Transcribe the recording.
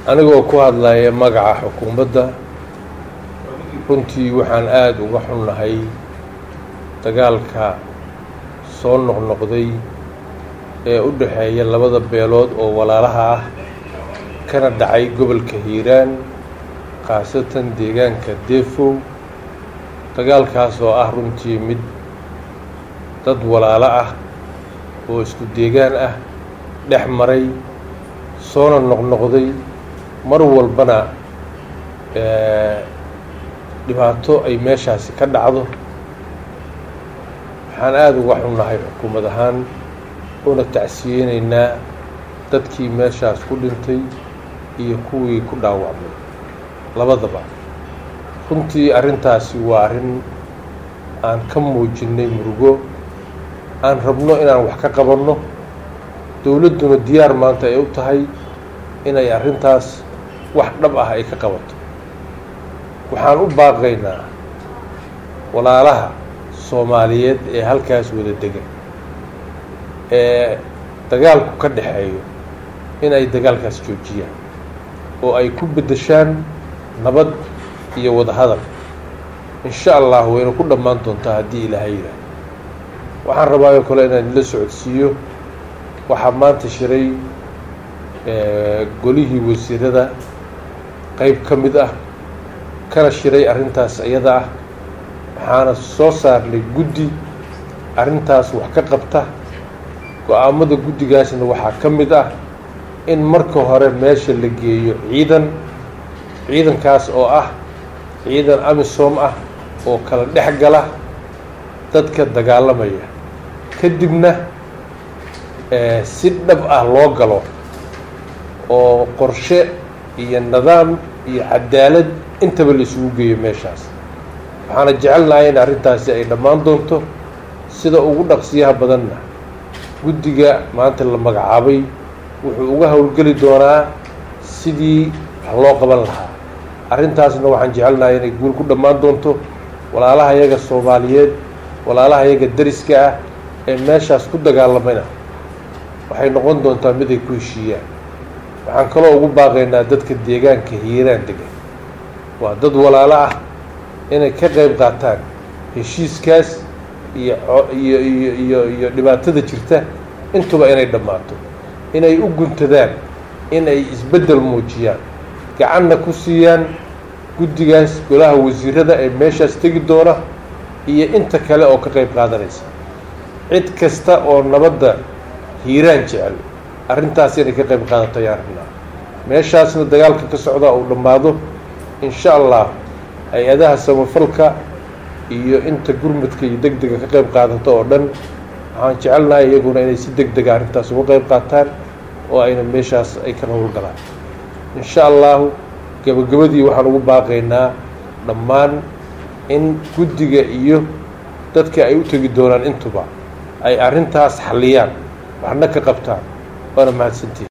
anigoo ku hadlaya magaca xukuumadda runtii waxaan aada uga xunnahay dagaalka soo noqnoqday ee u dhexeeya labada beelood oo walaalaha ah kana dhacay gobolka hiiraan khaasatan deegaanka deefow dagaalkaas oo ah runtii mid dad walaalo ah oo isku deegaan ah dhex maray soona noqnoqday mar walbana dhibaato ay meeshaasi ka dhacdo waxaan aada uga xunnahay xukuumad ahaan una tacsiyeynaynaa dadkii meeshaas ku dhintay iyo kuwii ku dhaawacmay labadaba runtii arrintaasi waa arrin aan ka muujinnay murugo aan rabno inaan wax ka qabanno dowladduna diyaar maanta ay u tahay inay arrintaas wax dhab ah ay ka qabato waxaan u baaqaynaa walaalaha soomaaliyeed ee halkaas wada degan ee dagaalku ka dhexeeyo inay dagaalkaas joojiyaan oo ay ku beddeshaan nabad iyo wadahadal insha allah wayna ku dhammaan doontaa haddii ilaahay yidhaah waxaan rabaayoo kale inaan ila socodsiiyo waxaa maanta shiray golihii wasiirada qeyb ka mid ah kana shiray arrintaas iyada ah waxaana soo saarnay guddi arrintaas wax ka qabta go-aamada guddigaasna waxaa ka mid ah in marka hore meesha la geeyo ciidan ciidankaas oo ah ciidan amisom ah oo kala dhex gala dadka dagaalamaya kadibna si dhab ah loo galo oo qorshe iyo nidaam iyo cadaalad intaba la isugu geeyo meeshaas waxaana jecelnahay in arrintaasi ay dhammaan doonto sida ugu dhaqsiyaha badanna guddiga maanta la magacaabay wuxuu uga howlgeli doonaa sidii wax loo qaban lahaa arrintaasna waxaan jecelnahay inay guul ku dhammaan doonto walaalaha yaga soomaaliyeed walaalaha yaga dariska ah ee meeshaas ku dagaalamayna waxay noqon doontaa mid ay ku heshiiyaan waxaan kaloo ugu baaqaynaa dadka deegaanka hiiraan degan waa dad walaalo ah inay ka qayb qaataan heshiiskaas iyo iyo iyo iyo iyo dhibaatada jirta intuba inay dhammaato inay u guntadaan in ay isbeddel muujiyaan gacanna ku siiyaan guddigaas golaha wasiirada ee meeshaas tegi doona iyo inta kale oo ka qayb qaadanaysa cid kasta oo nabadda hiiraan jecel arrintaas inay ka qayb qaadato ayaan rabnaa meeshaasna dagaalka ka socdaa uu dhammaado insha allah hay-adaha samafalka iyo inta gurmudka iyo deg dega ka qayb qaadato oo dhan waxaan jecelnahay iyaguna inay si deg dega arrintaas uga qayb qaataan oo ayna meeshaas ay ka howlgalaan insha allahu gebagabadii waxaan ugu baaqaynaa dhammaan in guddiga iyo dadka ay u tegi doonaan intuba ay arrintaas xalliyaan waxna ka qabtaan waana mahadsantiin